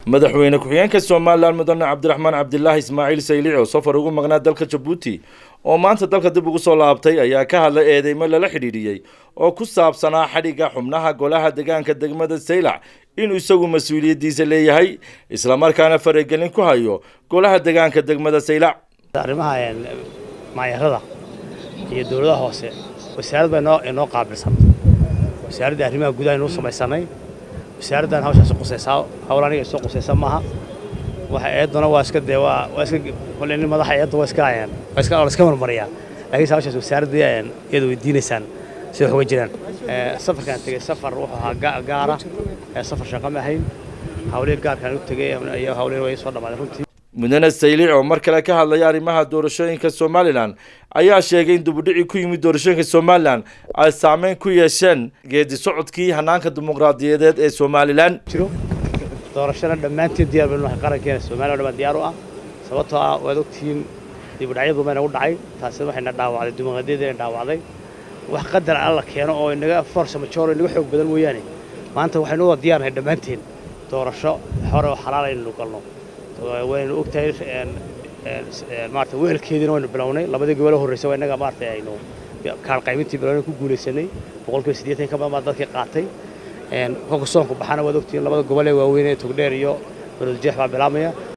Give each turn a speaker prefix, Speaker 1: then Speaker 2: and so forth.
Speaker 1: madaxweyne ku-xigeenka somalilan mudane cabdiraxmaan cabdilaahi ismaaciil saylic oo safar ugu maqnaa dalka jabuuti oo maanta dalka dib ugu soo laabtay ayaa ka hadlay eedeymo lala xidhiidhiyey oo ku saabsanaa xadhigga xubnaha golaha deegaanka degmada saylac inuu isagu mas-uuliyaddiisa leeyahay islamarkaana faragelin ku hayo golaha deegaanka degmada saylac
Speaker 2: arrimaha maayarada iyo dowladaha hoose wasaarad baa inoo inoo qaabilsan wasaaradda arrimaha gudaha inuu samaysanay wasaaraddan hawshaas qusaysaa hawl aniga isoo qusaysa maaha waxa eeduna waa iska dee waa waa iska kolle nin madaxa eedda waa iska ayaan waa iska waa iska marmariyaa laakiinse hawshaas wasaaradda ayaan iyada weydiinaysaan sida wax uga jiraan safarkaan tegey safar wuxuu ahaa gaara safar shaqo ma ahayn hawlihii gaarkaan u tegey iyo hawlihii way soo dhammaaday runtii
Speaker 1: mudane saylic oo mar kale ka hadlaya arrimaha doorashooyinka somalilan ayaa sheegay in dibudhici ku yimid doorashooyinka somalilan ay saameyn ku yeesheen geedi socodkii hanaanka dimuqraadiyadeed ee somalilan
Speaker 2: jiro doorashana dhammaantiin diyaar baynu nahay qarankeena somaliya dhammaan diyaar u ah sababtoo ah waad ogtihiin dibudhacyadu bayna u dhacay taasina waxayna dhaawacday dimuqraadiyadeena dhaawacday wax qadar alla keeno oo inaga force major inaga xoog badan mooyaane maanta waxaynu u diyaar nahay dhammaanteen doorasho hore oo xalaal aynu galno waynu ogtahay maarata wehelkeediina waynu bilownay labadii gobol horreysay waa innaga maarata aynu kaan qaymintii bilownay ku guulaysanay boqolkiiba siddeetan ka badan baa dadkii qaatay kolka soonku baxana waad ogtihiin labada gobol ee waaweyn ee togdheer iyo baroodjeex baa bilaabmaya